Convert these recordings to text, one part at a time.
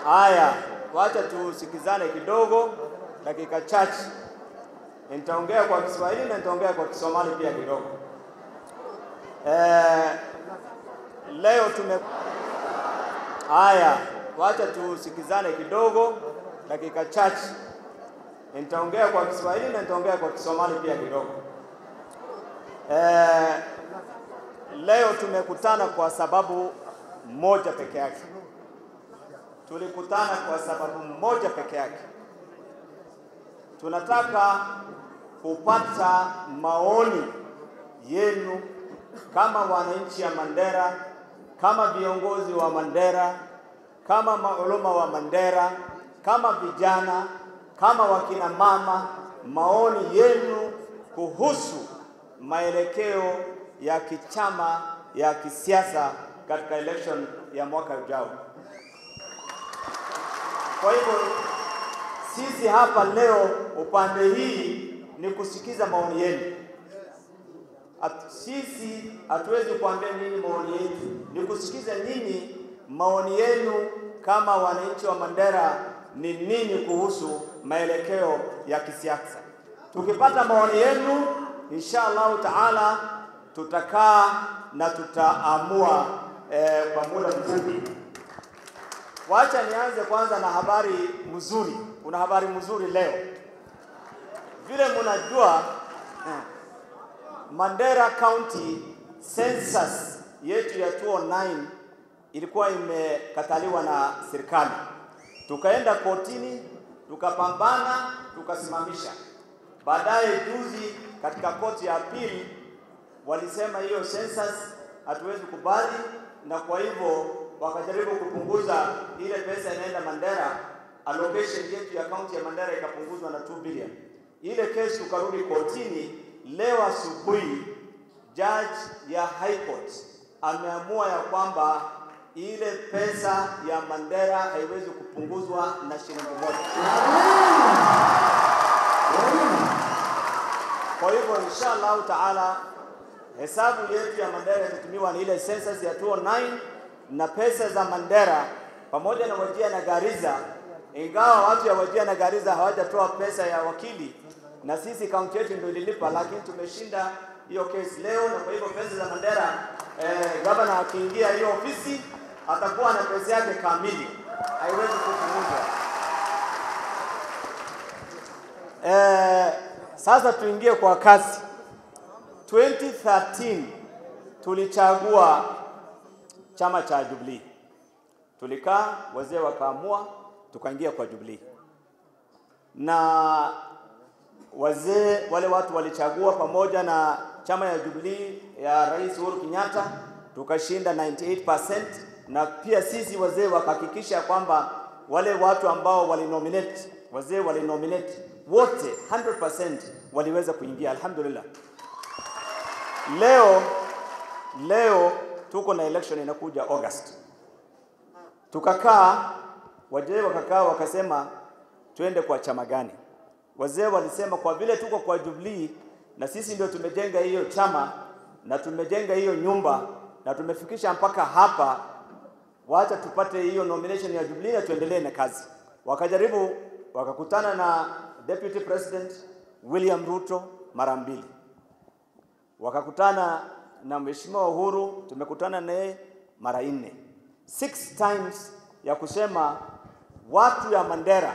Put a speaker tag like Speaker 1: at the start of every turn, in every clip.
Speaker 1: Haya, wacha tusikizane kidogo, dakika chache. Nitaongea kwa Kiswahili na nitaongea kwa Kisomali pia kidogo. Eh, leo tume haya, wacha tusikizane kidogo, dakika chache. Nitaongea kwa Kiswahili na nitaongea kwa Kisomali pia kidogo. Eh, leo tumekutana kwa sababu moja peke yake. Tulikutana kwa sababu moja peke yake. Tunataka kupata maoni yenu kama wananchi ya Mandera, kama viongozi wa Mandera, kama maulama wa Mandera, kama vijana, kama wakina mama, maoni yenu kuhusu maelekeo ya kichama ya kisiasa katika election ya mwaka ujao. Kwa hivyo sisi hapa leo upande hii ni kusikiza maoni yenu. At, sisi hatuwezi kuambia nini maoni yetu, ni kusikiza nyinyi maoni yenu kama wananchi wa Mandera ni nini kuhusu maelekeo ya kisiasa. Tukipata maoni yenu, insha Allahu taala tutakaa na tutaamua eh, kwa muda mfupi. Wacha nianze kwanza na habari mzuri. Kuna habari mzuri leo, vile mnajua eh, Mandera County census yetu ya 2009 ilikuwa imekataliwa na serikali, tukaenda kotini, tukapambana, tukasimamisha. Baadaye juzi katika koti ya pili walisema hiyo census hatuwezi kubali, na kwa hivyo wakajaribu kupunguza ile pesa inaenda Mandera, allocation yetu ya kaunti ya Mandera ikapunguzwa na 2 billion. Ile kesi tukarudi kotini. Leo asubuhi judge ya High Court ameamua ya kwamba ile pesa ya Mandera haiwezi kupunguzwa na shilingi moja. Kwa hivyo insha Allahu taala hesabu yetu ya Mandera itatumiwa ni ile census ya 2009 na pesa za Mandera pamoja na Wajia na Gariza, ingawa watu ya Wajia na Gariza hawajatoa pesa ya wakili na sisi kaunti yetu ndio ililipa, lakini tumeshinda hiyo kesi leo, na kwa hivyo pesa za Mandera eh, gavana akiingia hiyo ofisi atakuwa na pesa yake kamili, haiwezi kupunguzwa. Eh, sasa tuingie kwa kazi. 2013 tulichagua chama cha Jubilee, tulikaa, wazee wakaamua, tukaingia kwa Jubilee na wazee wale watu walichagua pamoja na chama ya Jubilee ya Rais Uhuru Kenyatta, tukashinda 98%, na pia sisi wazee wakahakikisha kwamba wale watu ambao walinominate, wazee walinominate wote 100% waliweza kuingia, alhamdulillah. Leo leo tuko na election inakuja August, tukakaa, wazee wakakaa, wakasema twende kwa chama gani? Wazee walisema kwa vile tuko kwa Jubilee na sisi ndio tumejenga hiyo chama na tumejenga hiyo nyumba na tumefikisha mpaka hapa, wacha tupate hiyo nomination ya Jubilee na tuendelee na kazi. Wakajaribu, wakakutana na Deputy President William Ruto mara mbili, wakakutana na Mheshimiwa Uhuru, tumekutana naye mara nne, six times ya kusema watu ya Mandera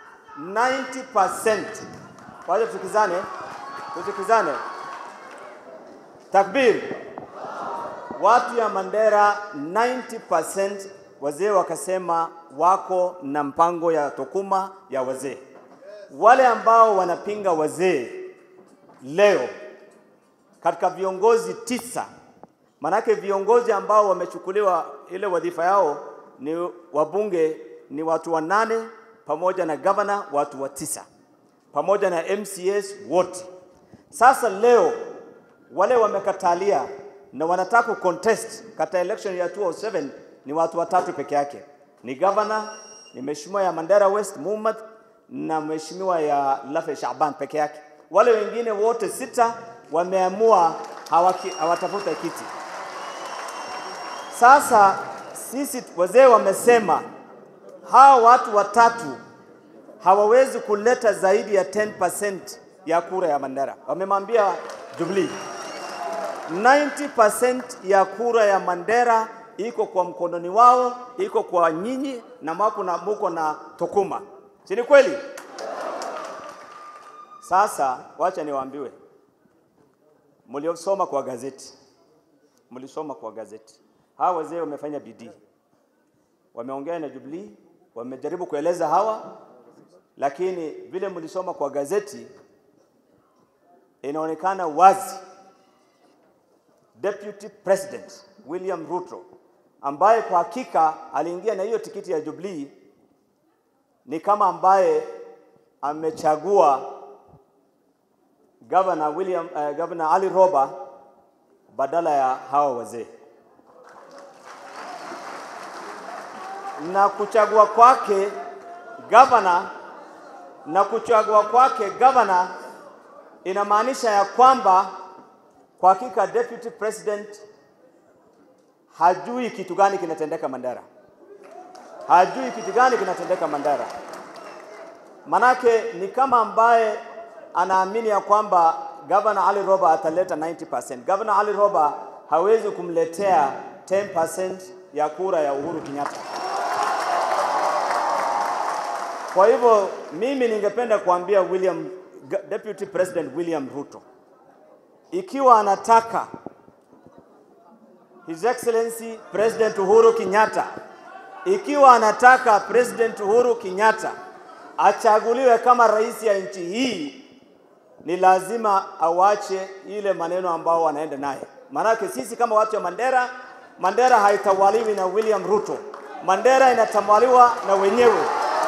Speaker 1: 90%. Wacha tukizane, tusikizane. Takbir. Watu ya Mandera 90% wazee wakasema wako na mpango ya Tokuma ya wazee. Wale ambao wanapinga wazee leo katika viongozi tisa, manake viongozi ambao wamechukuliwa ile wadhifa yao ni wabunge ni watu wanane pamoja na gavana watu wa tisa pamoja na MCS wote. Sasa leo wale wamekatalia na wanataka contest katika election ya 2007 ni watu watatu peke yake, ni gavana, ni mheshimiwa ya Mandera West Muhammad na mheshimiwa ya Lafe Shaban peke yake. Wale wengine wote sita wameamua hawaki- hawatafuta kiti. Sasa sisi wazee wamesema hawa watu watatu hawawezi kuleta zaidi ya 10% ya kura ya Mandera. Wamemwambia Jubilee 90% ya kura ya Mandera iko kwa mkononi wao, iko kwa nyinyi na mako na muko na Tukuma, si ni kweli? Sasa wacha niwaambiwe, mliosoma kwa gazeti, mlisoma kwa gazeti, hawa wazee wamefanya bidii, wameongea na Jubilee, wamejaribu kueleza hawa, lakini vile mlisoma kwa gazeti inaonekana wazi Deputy President William Ruto ambaye kwa hakika aliingia na hiyo tikiti ya Jubilee ni kama ambaye amechagua Governor William uh, Governor Ali Roba badala ya hawa wazee. Na kuchagua kwake governor na kuchagua kwake governor inamaanisha ya kwamba kwa hakika deputy president hajui kitu gani kinatendeka Mandera, hajui kitu gani kinatendeka Mandera. Manake ni kama ambaye anaamini ya kwamba Governor Ali Roba ataleta 90%. Governor Ali Roba hawezi kumletea 10% ya kura ya Uhuru Kenyatta. Kwa hivyo mimi ningependa kuambia William, Deputy President William Ruto ikiwa anataka His Excellency President Uhuru Kenyatta, ikiwa anataka President Uhuru Kenyatta achaguliwe kama rais ya nchi hii, ni lazima awache ile maneno ambao wanaenda naye. Maanake sisi kama watu wa Mandera, Mandera haitawaliwi na William Ruto, Mandera inatawaliwa na wenyewe.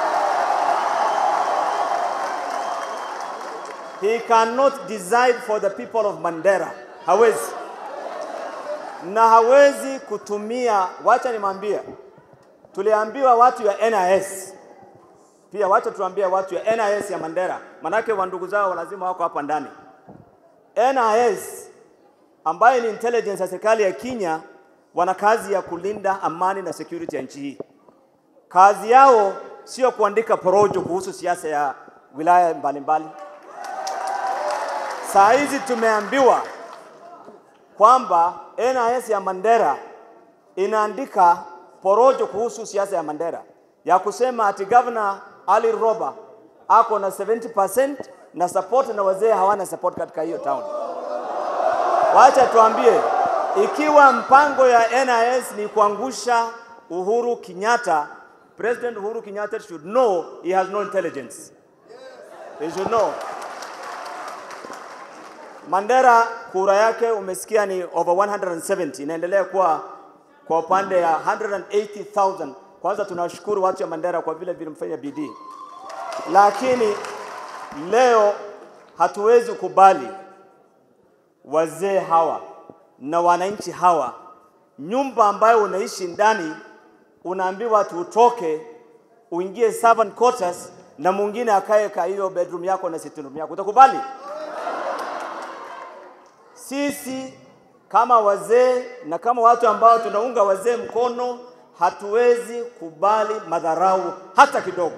Speaker 1: He cannot decide for the people of Mandera. Hawezi. Na hawezi kutumia, wacha nimwambie, tuliambiwa watu ya NIS pia, wacha tuambie watu ya NIS ya Mandera, manake wandugu zao lazima wako hapa ndani. NIS ambayo ni intelligence ya serikali ya Kenya, wana kazi ya kulinda amani na security ya nchi hii. Kazi yao sio kuandika porojo kuhusu siasa ya wilaya mbalimbali mbali. Saa hizi tumeambiwa kwamba NIS ya Mandera inaandika porojo kuhusu siasa ya Mandera ya kusema ati Governor Ali Roba ako na 70% na support na wazee hawana support katika hiyo town. Wacha tuambie, ikiwa mpango ya NIS ni kuangusha Uhuru Kenyatta, President Uhuru Kenyatta should know he has no intelligence. He should know. Mandera kura yake umesikia ni over 170 inaendelea kuwa kwa upande ya 180,000. Kwanza tunashukuru watu wa Mandera kwa vile vile mfanya bidii, lakini leo hatuwezi kubali wazee hawa na wananchi hawa, nyumba ambayo unaishi ndani unaambiwa tutoke uingie servant quarters na mwingine akae ka hiyo bedroom yako na sitting room yako, utakubali? Sisi kama wazee na kama watu ambao tunaunga wazee mkono, hatuwezi kubali madharau hata kidogo.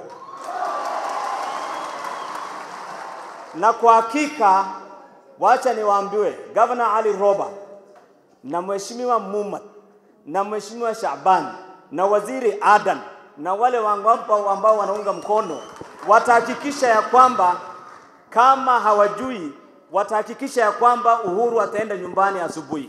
Speaker 1: Na kwa hakika, wacha niwaambiwe, Governor Ali Roba na Mheshimiwa Mumat na Mheshimiwa Shaban na Waziri Adan na wale wangampa ambao wanaunga mkono watahakikisha ya kwamba kama hawajui watahakikisha ya kwamba Uhuru ataenda nyumbani asubuhi.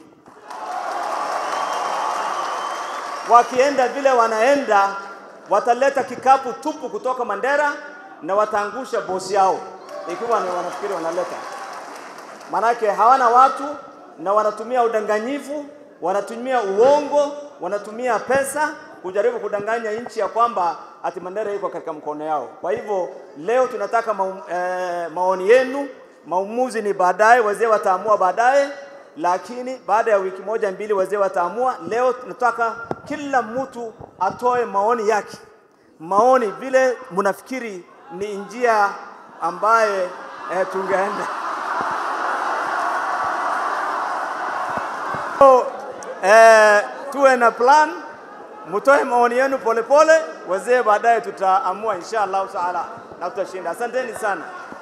Speaker 1: Wakienda vile wanaenda, wataleta kikapu tupu kutoka Mandera na wataangusha bosi yao, ikiwa ni wanafikiri wanaleta. Manake hawana watu na wanatumia udanganyifu, wanatumia uongo, wanatumia pesa kujaribu kudanganya nchi ya kwamba ati Mandera iko katika mkono yao. Kwa hivyo leo tunataka ma, eh, maoni yenu Maamuzi ni baadaye, wazee wataamua baadaye, lakini baada ya wiki moja mbili wazee wataamua. Leo tunataka kila mtu atoe maoni yake, maoni vile mnafikiri ni njia ambaye eh, tungeenda so, eh, tuwe na plan mtoe maoni yenu polepole, wazee baadaye tutaamua insha Allah taala na tutashinda. Asanteni sana.